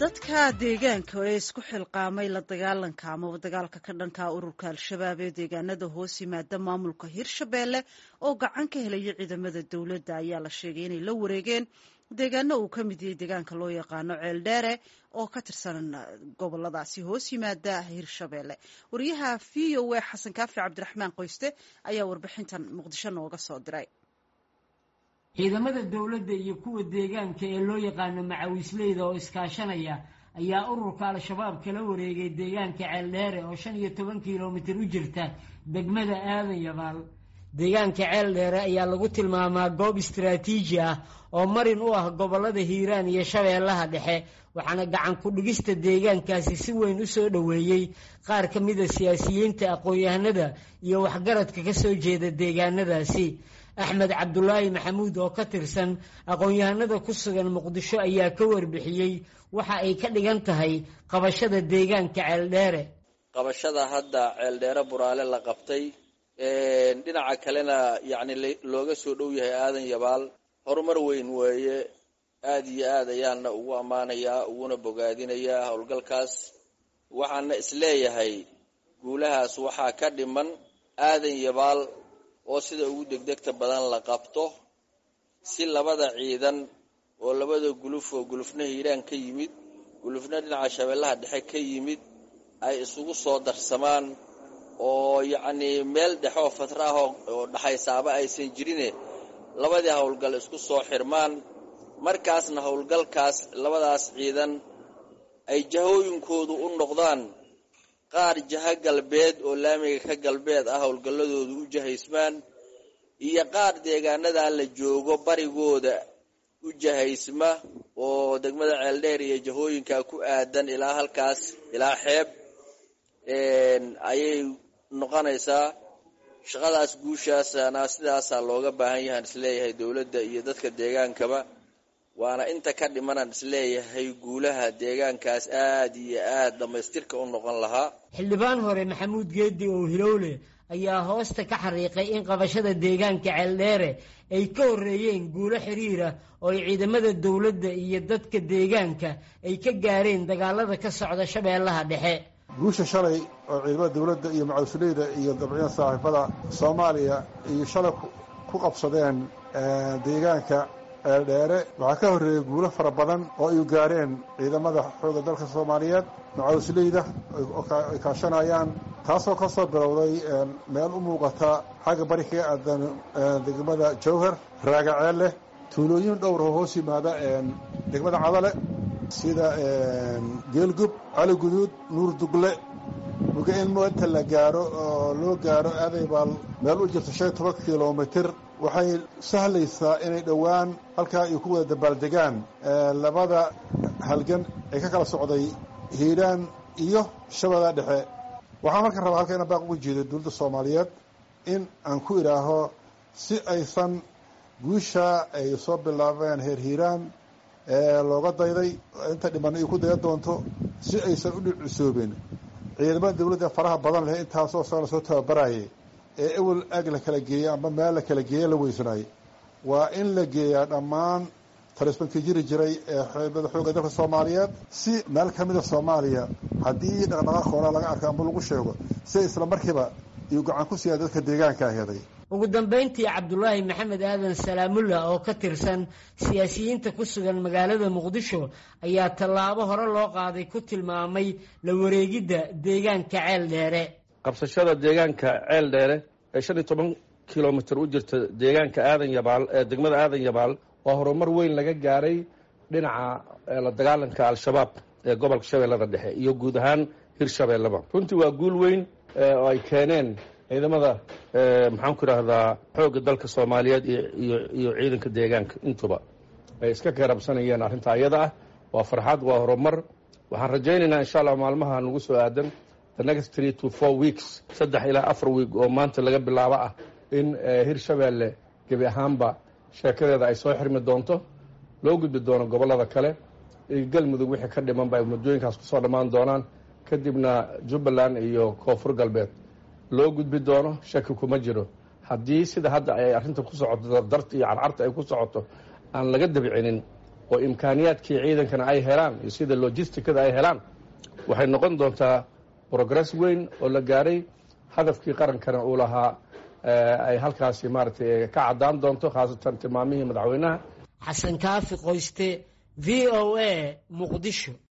dadka deegaanka ee isku xilqaamay la dagaalanka amaba dagaalka ka dhanka ururka al-shabaab ee deegaanada hoos yimaada maamulka hirshabeelle oo gacan ka helaya ciidamada dowladda ayaa la sheegay inay la wareegeen deegaano uu ka mid yahay deegaanka loo yaqaano ceeldheere oo ka tirsan goboladaasi hoos yimaada hirshabeelle wariyaha v o a xasan kaafi cabdiraxmaan qoyste ayaa warbixintan muqdisho nooga soo diray ciidamada dowladda iyo kuwa deegaanka ee loo yaqaano macawisleyda oo iskaashanaya ayaa ururka al-shabaab kala wareegay deegaanka ceeldheere oo shan iyo toban kilomitir u jirta degmada aadan yabaal deegaanka ceeldheere ayaa lagu tilmaamaa goob istaraatiiji ah oo marin u ah gobolada hiiraan iyo shabeellaha dhexe waxaana gacan ku-dhigista deegaankaasi si weyn u soo dhoweeyey qaar ka mida siyaasiyiinta aqoon-yahanada iyo waxgaradka ka soo jeeda deegaanadaasi axmed cabdulaahi maxamuud oo ka tirsan aqoon-yahanada ku sugan muqdisho ayaa ka warbixiyey waxa ay ka dhigan tahay qabashada deegaanka ceeldheere qabashada hadda ceeldheere buraale la qabtay dhinaca kalena yacni looga soo dhow yahay aadan yabaal horumar weyn weeye aada iyo aad ayaana ugu ammaanayaa uguna bogaadinayaa howlgalkaas waxaana isleeyahay guulahaas waxaa ka dhiman aadan yabaal oo sida ugu degdegta badan la qabto si labada ciidan oo labada guluf oo gulufna hiiraan ka yimid gulufna dhinaca shabeellaha dhexe ka yimid ay isugu soo darsamaan oo yacnii meel dhexe oo fatra ah oo dhaxaysaaba aysan jirine labadii howlgal isku soo xirmaan markaasna howlgalkaas labadaas ciidan ay jahooyinkoodu u noqdaan qaar jaha galbeed oo laamiga ka galbeed ah howlgalladoodu u jahaysmaan iyo qaar deegaanadaa la joogo barigooda u jahaysma oo degmada ceeldheer iyo jahooyinkaa ku aadan ilaa halkaas ilaa xeeb ayay noqonaysaa shaqadaas guushaasana sidaasaa looga baahan yahaan isleeyahay dowladda iyo dadka deegaankaba waana inta ka dhimanaan isleeyahay guulaha deegaankaas aada iyo aada dhammaystirka u noqon lahaa xildhibaan hore maxamuud geedi oo hilowle ayaa hoosta ka xariiqay in qabashada deegaanka ceeldheere ay ka horreeyeen guulo xiriira oo ay ciidamada dowladda iyo dadka deegaanka ay ka gaareen dagaalada ka socda shabeellaha dhexe guusha shalay oo ciidamada dowladda iyo macawisleyda iyo dabciyan saaxiibada soomaaliya iyo shalay ku qabsadeen deegaanka ceeldheere waxaa ka horreeyey guulo fara badan oo ay gaareen ciidamada xoogga dalka soomaaliyeed macawisleyda ay kaashanayaan taasoo ka soo bilowday meel u muuqata xagga bari kaga aadan degmada jawhar raagaceelle tuulooyin dhowr oo hoos yimaada degmada cadale sida geelgub cali guduud nuur dugle muga in inta la gaaro oo loo gaaro aadaybaal meel u jirta shan iyo toban kilomitir waxay sahlaysaa inay dhowaan halkaa ay ku wada dabaaldegaan labada halgan ay ka kala socday hiiraan iyo shabeellaha dhexe waxaan marka rabaa halka ina baaq uga jeedo dowladda soomaaliyeed in aan ku idhaaho si aysan guusha ay soo bilaabeen heer hiiraan looga dayday inta dhiman ay ku daya doonto si aysan u dhicisoobin ciidamada dowladda faraha badan leh intaasoo sana soo tababarayay ee ewel ag la kala geeyey amba meel la kala geeye la weysanaayey waa in la geeyaa dhammaan talisbankii jiri jiray ee xeebada xoogga dalka soomaaliyeed si meel ka mida soomaaliya haddii dhaqdhaqaaq hooraa laga arko amba lagu sheego si isla markiiba iyuu gacan ku siiyaa dadka deegaanka heday ugu dambayntii cabdulaahi maxamed aadan salaamullah oo ka tirsan siyaasiyiinta ku sugan magaalada muqdisho ayaa tallaabo hore loo qaaday ku tilmaamay la wareegidda deegaanka ceel dheere qabsashada deegaanka ceel dheere ee shan iyo toban kilomitir u jirta deegaanka aadan yabaal ee degmada aadan yabaal waa horumar weyn laga gaaray dhinaca la dagaalanka al-shabaab ee gobolka shabeellada dhexe iyo guud ahaan hirshabeelleba runtii waa guul weyn oo ay keeneen ciidamada maxaan ku idhaahdaa xoogga dalka soomaaliyeed iyo iyo ciidanka deegaanka intuba ay iska keerabsanayeen arrintaa iyada ah waa farxad waa horumar waxaan rajaynaynaa insha allah maalmaha nagu soo aadan the next three to four weeks saddex ilaa afar week oo maanta laga bilaabo ah in hirshabeelle gebi ahaanba sheekadeeda ay soo xirmi doonto loo gudbi doono gobollada kale iyo galmudug wixii ka dhiman ba ay muddooyinkaas kusoo dhammaan doonaan kadibna jubbaland iyo koonfur galbeed loo gudbi doono shaki kuma jiro haddii sida hadda ay arrinta ku socoto dardarta iyo carcarta ay ku socoto aan laga dabcinin oo imkaaniyaadkii ciidankana ay helaan iyo sida logisticada ay helaan waxay noqon doontaa progress weyn oo la gaaray hadafkii qarankana uu lahaa ay halkaasi maaragtay ka caddaan doonto khaasatan tilmaamihii madaxweynaha xasan kaafi qoyste v o a muqdisho